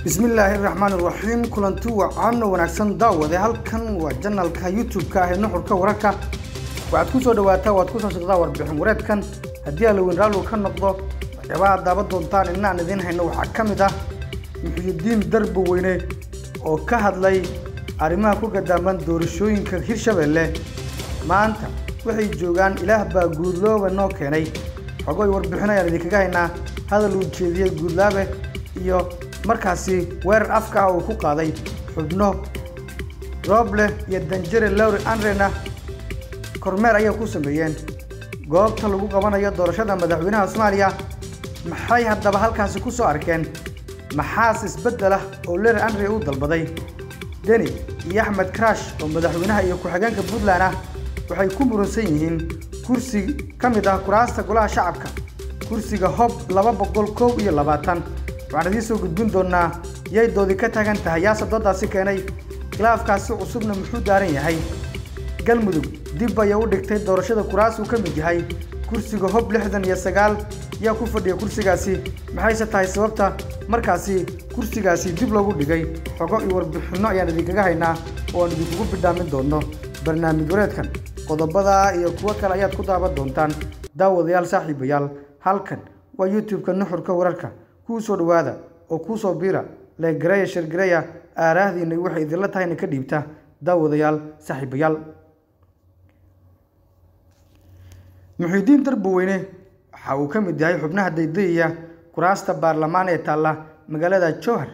bismillaahi raxmaani raxiim kulanti wacan oo wanaagsan daawade halkan waa janalka youtube-ka ah ee nuxurka wararka waxaad ku soo dhawaataa waad ku soo shaqdaa warbixin wareedkan haddii alaweyn raallu ka noqdo waxyaabaha daaban doontaan inaan idiin hayno waxaa ka mid ah muxyidiin darba weyne oo ka hadlay arrimaha ku gadaaman doorashooyinka hirshabeelle maanta waxay joogaan ilaah baa guudlooba noo keenay xogoy warbixin ayaan idinkaga haynaa hadal uu jeediyey guudlaabe iyo markaasi weerar afka ah uu ku qaaday xubno rooble iyo danjere lowri andrena kormeer ayay ku sameeyeen goobta lagu qabanayo doorashada madaxweynaha soomaaliya maxay haddaba halkaasi ku soo arkeen maxaas isbeddel ah oo lowri andre u dalbaday deni iyo axmed crash oo madaxweynaha iyo ku-xigeenka puntland ah waxay ku muransan yihiin kursi ka mid ah kuraasta golaha shacabka kursiga hob laba boqol kow iyo labaatan waxaan idiin soo gudbin doonaa yay doodi ka taagan tahay yaase doodaasi keenay khilaafkaasi cusubna muxuu daaran yahay galmudug dib ayay u dhigtay doorashada kuraas uu ka mid yahay kursiga hob lixdan iyo sagaal yaa ku fadhiya kursigaasi maxayse tahay sababta markaasi kursigaasi dib loogu dhigay xogo iyo warbixinno ayaan idinkaga haynaa oo aan idinkugu bidhaamin doonno barnaamij wareedkan qodobada iyo kuwo kale ayaad ku daaban doontaan daawadayaal saaxiibayaal halkan waa youtube-ka nuxurka wararka kuu soo dhowaada oo kuu soo biira leegareya shargareya aaraahdiina waxay idinla tahayna ka dhiibta daawadayaal saaxiibayaal muxiidiin darbaweyne waxa uu ka mid yahay xubnaha daydayaya kuraasta baarlamaan ee taalla magaalada jowhar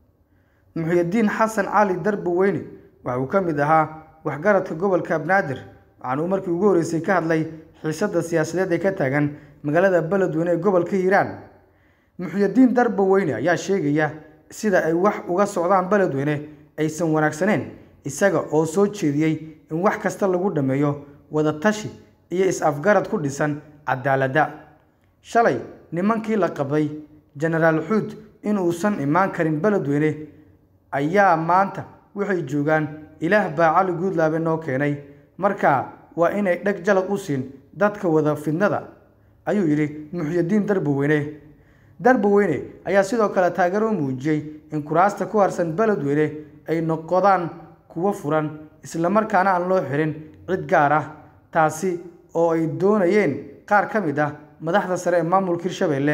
muxiidiin xasan cali darbaweyne waxa uu ka mid ahaa waxgaradka gobolka banaadir waxaana uu markii ugu horreysay ka hadlay xiisadda siyaasadeed ee ka taagan magaalada beledweyne ee gobolka hiiraan muxyidiin darba weyne ayaa sheegaya sida ay wax uga socdaan beledweyne aysan wanaagsaneen isaga oo soo jeediyey in wax kasta lagu dhammeeyo wadatashi iyo is-afgarad ku dhisan cadaaladda shalay nimankii la qabay jenaraal xuud inuusan imaan karin beledweyne ayaa maanta waxay joogaan ilaah baa cali guudlaabe noo keenay markaa waa inay dheg jalad u siin dadka wada fidnada ayuu yidhi muxyidiin darbaweyne darbaweyne ayaa sidoo kale taageero u muujiyey in kuraasta ku harsan beledweyne ay noqdaan kuwo furan islamarkaana aan loo xirin cid gaar ah taasi oo ay doonayeen qaar ka mid ah madaxda sare ee maamulka hirshabeelle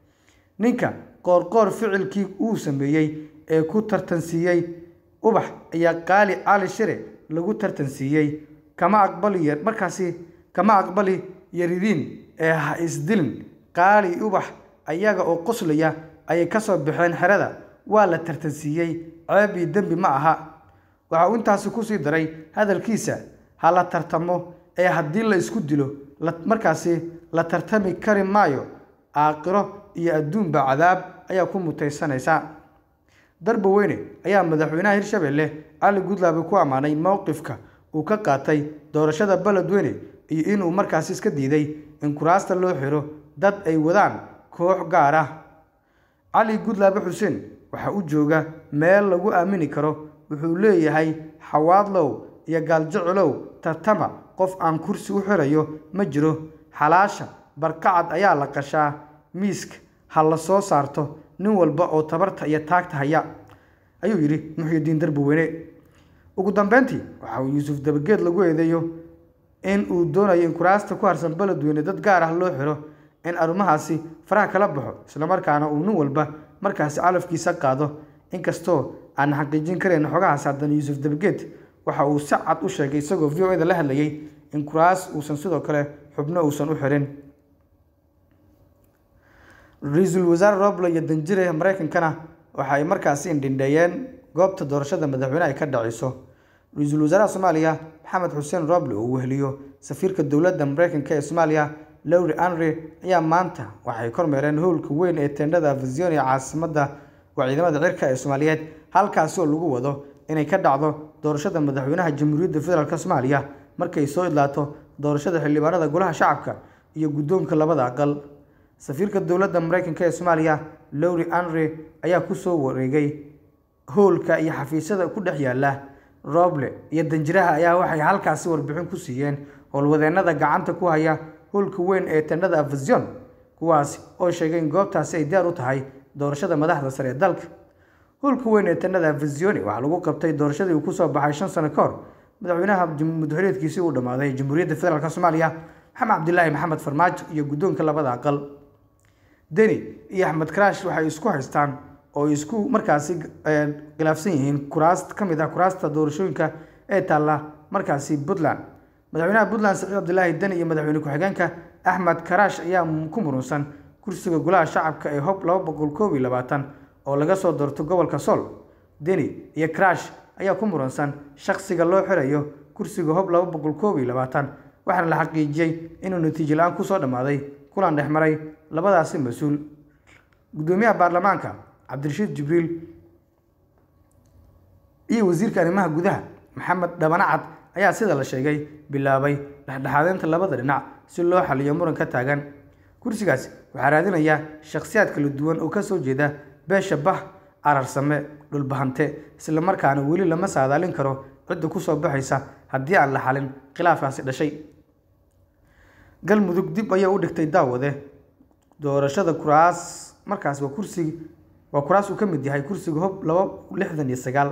ninka qoorqoor ficilkii uu sameeyey ee ku tartansiiyey ubax ayaa qaali cali shire lagu tartansiiyey kama aqbali markaasi kama aqbali yaridiin ee ha isdilin qaali ubax ayaga oo qoslaya ayay ka soo baxeen xerada waa la tartansiiyey ceeb iyo dembi ma aha waxa uu intaasi kusii daray hadalkiisa ha la tartamo ee haddii la isku dilo markaasi la tartami kari maayo aakhiro iyo adduunba cadaab ayaa ku mutaysanaysa darbaweyne ayaa madaxweynaha hirshabeelle cali gudlaabe ku ammaanay mowqifka uu ka qaatay doorashada beledweyne iyo inuu markaasi iska diiday in kuraasta loo xiro dad ay wadaan koox gaar ah cali gudlaabe xuseen waxaa u jooga meel lagu aamini karo wuxuu leeyahay xawaadlow iyo gaaljecelow tartama qof aan kursi u xirayo ma jiro xalaasha barkacad ayaa la qashaa miiska ha la soo saarto nin walba oo tabarta iyo taagta haya ayuu yidhi muxyidiin darbaweyne ugu dambeyntii waxa uu yuusuf dabageed lagu eedeeyo in uu doonayo in kuraasta ku harsan beledweyne dad gaar ah loo xiro in arrimahaasi faraha kala baxo islamarkaana uu nin walba markaasi calafkiisa qaado inkastoo aan xaqiijin karayn xogahaas haddana yuusuf dabageed waxa uu si cad u sheegay isagoo v o eda la hadlayay in kuraas uusan sidoo kale xubno uusan u xirin ra-iisul wasaare roble iyo danjire mareykankana waxa ay markaasi indhindheeyeen goobta doorashada madaxweyne ay ka dhaceyso ra-iisul wasaaraha soomaaliya maxamed xuseen roble oo weheliyo safiirka dowladda mareykanka ee soomaaliya lowri andre ayaa maanta waxay kormeereen howlka weyn ee teendhada afision ee caasimadda waa ciidamada cirka ee soomaaliyeed halkaasi oo lagu wado inay ka dhacdo doorashada madaxweynaha jamhuuriyadda federaalk soomaaliya markay soo idlaato doorashada xildhibaanada golaha shacabka iyo guddoonka labada aqal safiirka dowladda mareykanka ee soomaaliya lowri andre ayaa kusoo wareegay howlka iyo xafiisyada ku dhex yaala roble iyo danjiraha ayaa waxay halkaasi warbixin ku siiyeen howlwadeenada gacanta ku haya howlka weyn ee tendhada afision kuwaasi oo sheegay in goobtaasi ay diyaar u tahay doorashada madaxda sare ee dalka howlka weyn ee tanada vizioni waxaa lagu qabtay doorashadii uu kusoo baxay shan sano ka hor madaxweynaha mudxuleedkiisii uu dhammaaday jamhuuriyadda federaalk soomaaliya maxamed cabdilaahi maxamed farmaajo iyo guddoonka labada aqal deni iyo axmed karaash waxay isku haystaan oo isku markaasi khilaafsan yihiin kuraas ka mid ah kuraasta doorashooyinka ee taalla markaasi puntland madaxweynaha puntland saciid cabdilaahi deni iyo madaxweyne ku-xigeenka axmed karaash ayaa ku murunsan kursiga golaha shacabka ee hob laba boqol koob iyo labaatan oo laga soo doorto gobolka sool deni iyo karaash ayaa ku muransan shakhsiga loo xirayo kursiga hob laba boqol koob iyo labaatan waxaana la xaqiijiyey inuu natiijo la-aan kusoo dhammaaday kulan dhexmaray labadaasi mas-uul guddoomiyaha baarlamaanka cabdirashiid jibriil iyo wasiirka arrimaha gudaha maxamed dhabanacad ayaa sida la sheegay bilaabay dhexdhexaadeynta labada dhinac si loo xaliyo muran ka taagan kursigaasi waxaa raadinaya shakhsiyaad kala duwan oo kasoo jeeda beesha bah ararsame dhulbahante islamarkaana weli lama saadaalin karo cidda kusoo baxaysa haddii aan la xalin khilaafkaasi dhashay galmudug dib ayaa u dhigtay daawade doorashada kuraas markaas waa kursi waa kuraas uu ka mid yahay kursiga hob laba lixdan iyo sagaal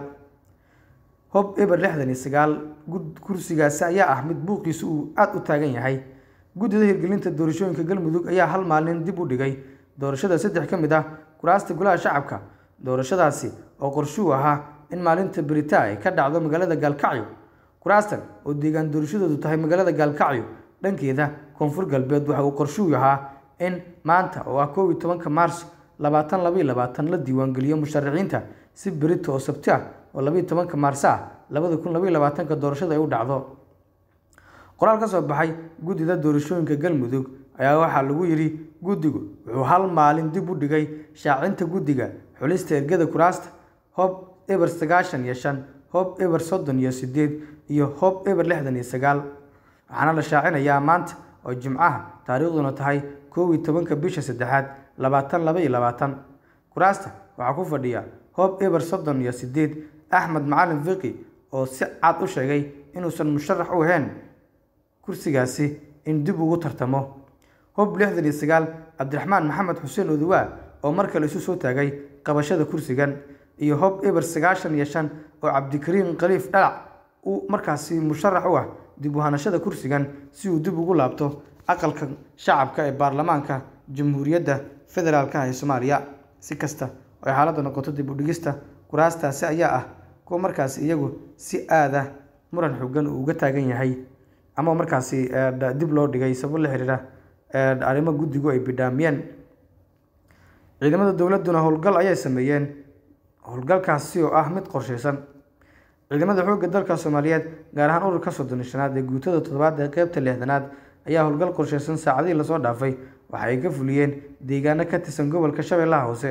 hob eber lixdan iyo sagaal kursigaasi ayaa ah mid buuqiisu uu aada u taagan yahay guddida hirgelinta doorashooyinka galmudug ayaa hal maalin dib u dhigay doorashada saddex ka mid ah kuraasta golaha shacabka doorashadaasi oo qorshuu ahaa in maalinta beritaa ay ka dhacdo magaalada gaalkacyo kuraastan oo deegaan doorashadoodu tahay magaalada gaalkacyo dhankeeda koonfur galbeed waxa uu qorshuu ahaa in maanta oo ah koob iyo tobanka maars labaatan labaiyo labaatan la diiwaangeliyo musharaxiinta si berito oo sabti ah oo labaiyo tobanka maarso ah labada kun labaiyo labaatanka doorashada ay u dhacdo qoraal ka soo baxay guddida doorashooyinka galmudug ayaa waxaa lagu yidhi guddigu wuxuu hal maalin dib u dhigay shaacinta guddiga xulista ergada kuraasta hob eber sagaashan iyo shan hob eber soddon iyo sideed iyo hob eber lixdan iyo sagaal waxaana la shaacinayaa maanta oo jimcaha taariikhduna tahay koob iyo tobanka bisha saddexaad labaatan laba iyo labaatan kuraasta waxaa ku fadhiya hob eber soddon iyo sideed axmed macalin fiqi oo si cad u sheegay inuusan musharax u ahayn kursigaasi in dib ugu tartamo hob lixdan iyo sagaal cabdiraxmaan maxamed xuseen oduwaa oo mar kale isu soo taagay qabashada kursigan iyo hob eber sagaashan iyo shan oo cabdikariim khaliif dhalac uu markaasi musharax u ah dib u hanashada kursigan si uu dib ugu laabto aqalka shacabka ee baarlamaanka jamhuuriyadda federaalk ee soomaaliya si kasta oo ay xaaladda noqoto dib u dhigista kuraastaasi ayaa ah kuwa markaasi iyagu si aada muran xogan uu uga taagan yahay ama markaasi dib loo dhigay sabab la xiriira arrimo guddigu ay bidhaamiyeen ciidamada dowladduna howlgal ayay sameeyeen howlgalkaasi oo ah mid qorsheysan ciidamada xoogga dalka soomaaliyeed gaar ahaan ururka soddon shanaad ee guutada toddobaad ee qeybta lixdanaad ayaa howlgal qorsheysan saacadihii lasoo dhaafay waxa ay ka fuliyeen deegaano ka tirsan gobolka shabeellaha hoose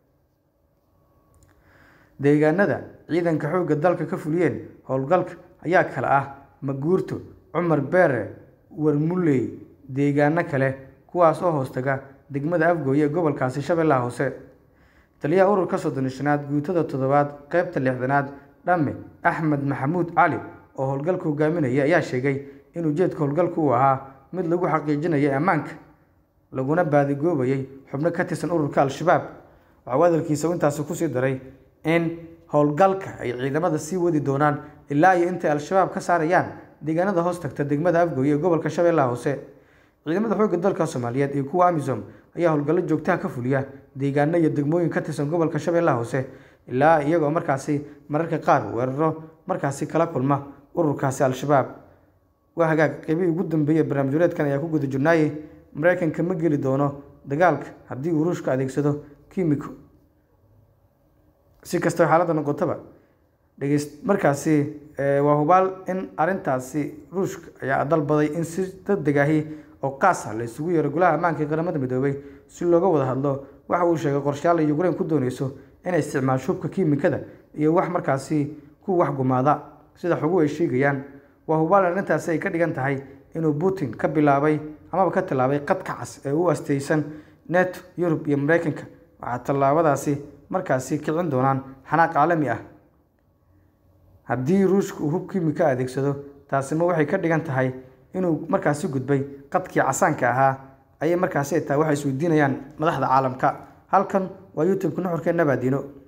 deegaanada ciidanka xoogga dalka ka fuliyeen howlgalka ayaa kale ah maguurto cumar beere warmuley deegaano kale kuwaas oo hoostaga degmada afgooye ee gobolkaasi shabeellaha hoose taliyaha ururka soddon shanaad guutada toddobaad qeybta lixdanaad dhamme axmed maxamuud cali oo howlgalka hogaaminaya ayaa sheegay in ujeedka howlgalka uu ahaa mid lagu xaqiijinayay ammaanka laguna baadigoobayay xubno ka tirsan ururka al-shabaab waxauu hadalkiisa intaasi kusii daray in howlgalka ay ciidamada sii wadi doonaan ilaa iyo intay al-shabaab ka saarayaan deegaanada hoos tagta degmada afgooye ee gobolka shabeellaha hoose ciidamada xoogga dalka soomaaliyeed iyo kuwa amisom ayaa howlgallo joogtaha ka fuliya deegaano iyo degmooyin ka tirsan gobolka shabeellaha hoose ilaa iyagoo markaasi mararka qaar weeraro markaasi kala kulma ururkaasi al-shabaab waa hagaag qeybihii ugu dambeeyey barnaamij wareedkan ayaa ku guda jirnaaye mareykanka ma geli doono dagaalka haddii uu ruushka adeegsado kiimiko si kastaba xaaladda noqotaba dhegeyst markaasi waa hubaal in arrintaasi ruushka ayaa dalbaday in si degdeg ahi oo qaas ah la isugu yeero golaha ammaanka ee qaramada midoobay si looga wada hadlo waxa uu sheegay qorshayaal ay ukrain ku dooneyso inay isticmaasho hubka kiimikada iyo wax markaasi ku wax gumaada sida xoguhu ay sheegayaan waa hubaal in arrintaasi ay ka dhigan tahay inuu putin ka bilaabay amaba ka tallaabay qadka cas ee u asteysan neto yurub iyo mareykanka waxaa tallaabadaasi markaasi kicin doonaan xanaaq caalami ah haddii ruushka uu hub kiimika adeegsado taasima waxay ka dhigan tahay inuu markaasi gudbay qadkii casaanka ahaa ayay markaasi tahay waxay isweydiinayaan madaxda caalamka halkan waa youtube-ka nuxurkeenna baadiino